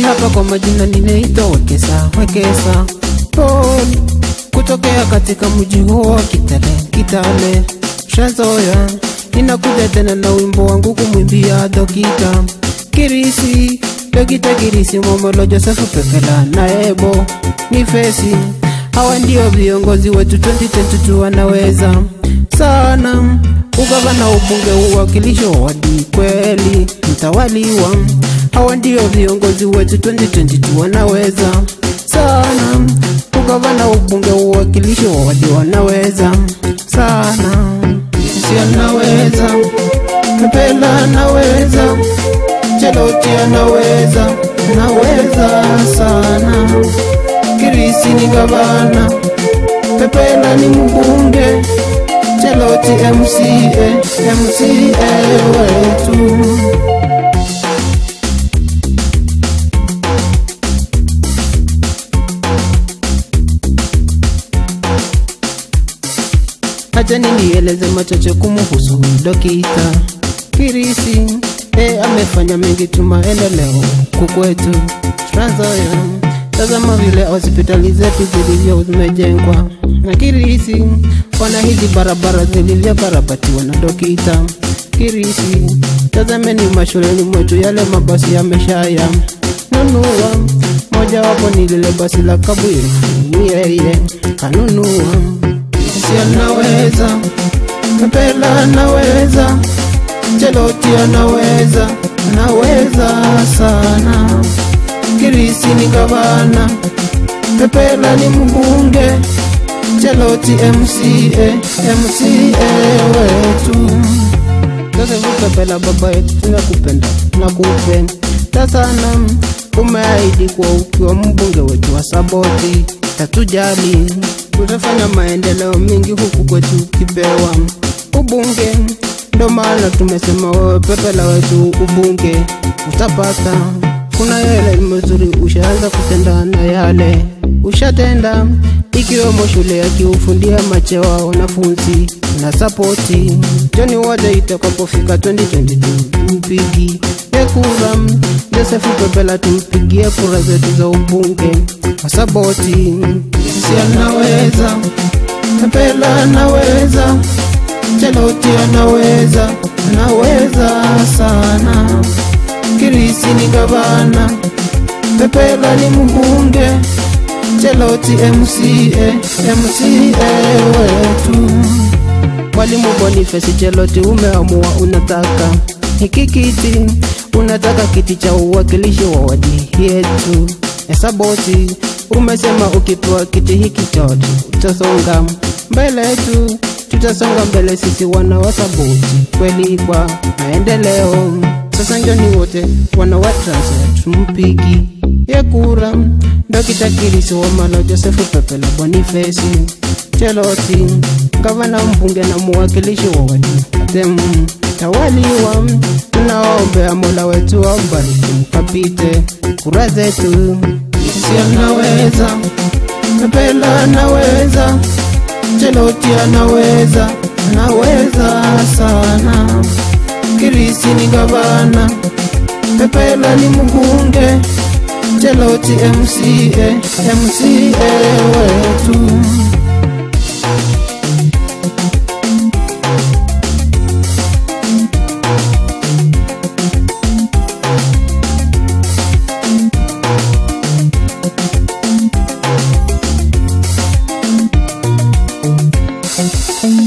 hapa kwa majina ninaitwa Wekesa, Wekesa Paul kutokea katika mji huo wa Kitale, Kitale shazoya. Ninakuja tena na wimbo wangu kumwimbia Dokita Kirisi, Dokita Kirisi Momolo, Josefu Pepela na Ebo ni Fesi. Hawa ndio viongozi wetu 2022 wanaweza sana ugavana, ubunge, uwakilisho wa wadi, kweli mtawaliwa. Hawa ndio viongozi wetu 2022 wanaweza sana ugavana, ubunge, uwakilisho wa wadi, wanaweza sana. Sisi anaweza, Pepela anaweza, Cheloti anaweza, anaweza sana. Kirisi ni gavana, Pepela ni mbunge, Cheloti MCA, MCA wetu. Acha nieleze machache kumuhusu Dokita Kirisi. E, amefanya mengi tu maendeleo kukwetu Trans Nzoia. Tazama vile hospitali zetu zilivyo zimejengwa na Kirisi, wana hizi barabara zilivyokarabatiwa na Dokita Kirisi. Tazameni mashuleni mwetu yale mabasi yameshaya nunua, moja wapo ni lile basi la Kabwiri, ni yeye kanunua. Sisi anaweza, Pepela anaweza, Cheloti anaweza, anaweza sana. Kirisi ni gavana, Pepela ni mbunge, Cheloti MCA, MCA wetu. Josefu Pepela, baba yetu, tunakupenda tunakupenda sana. Umeahidi kuwa ukiwa mbunge wetu wa Saboti tatujali, tutafanya maendeleo mengi huku kwetu kipewa ubunge. Ndo maana tumesema wewe Pepela wetu ubunge utapata. Kuna yale mazuri ushaanza kutenda na yale ushatenda, ikiwemo shule ya kiufundia machewa wanafunzi na sapoti. Joni wote itakapofika 2022 mpigi ya kura Josefu Pepela, tumpigie kura zetu za ubunge wa Saboti. Sisi anaweza, Pepela anaweza, Cheloti anaweza, anaweza sana. Kirisi ni gavana, Pepela ni mbunge, Cheloti MCA, MCA wetu. Mwalimu Boniface Cheloti, umeamua unataka hiki kiti, unataka kiti cha uwakilishi wa wadi yetu ya Saboti. Umesema ukipewa kiti hiki chote utasonga mbele tu, tutasonga mbele sisi wana wa Saboti, kweli kwa maendeleo. Sasa njoni wote wana wa Trans tumpigi ye kura Dokita Kirisi Wamalo, Josefu Pepela, Boniface Cheloti, gavana, mbunge na muwakilishi wa wadi tem tawaliwa. Tunaombea Mola wetu ambariki mkapite kura zetu. Sisi anaweza, Pepela anaweza, Cheloti anaweza, anaweza sana. Kirisi ni gavana, Pepela ni mbunge, Cheloti MCA, MCA wetu. Thank you.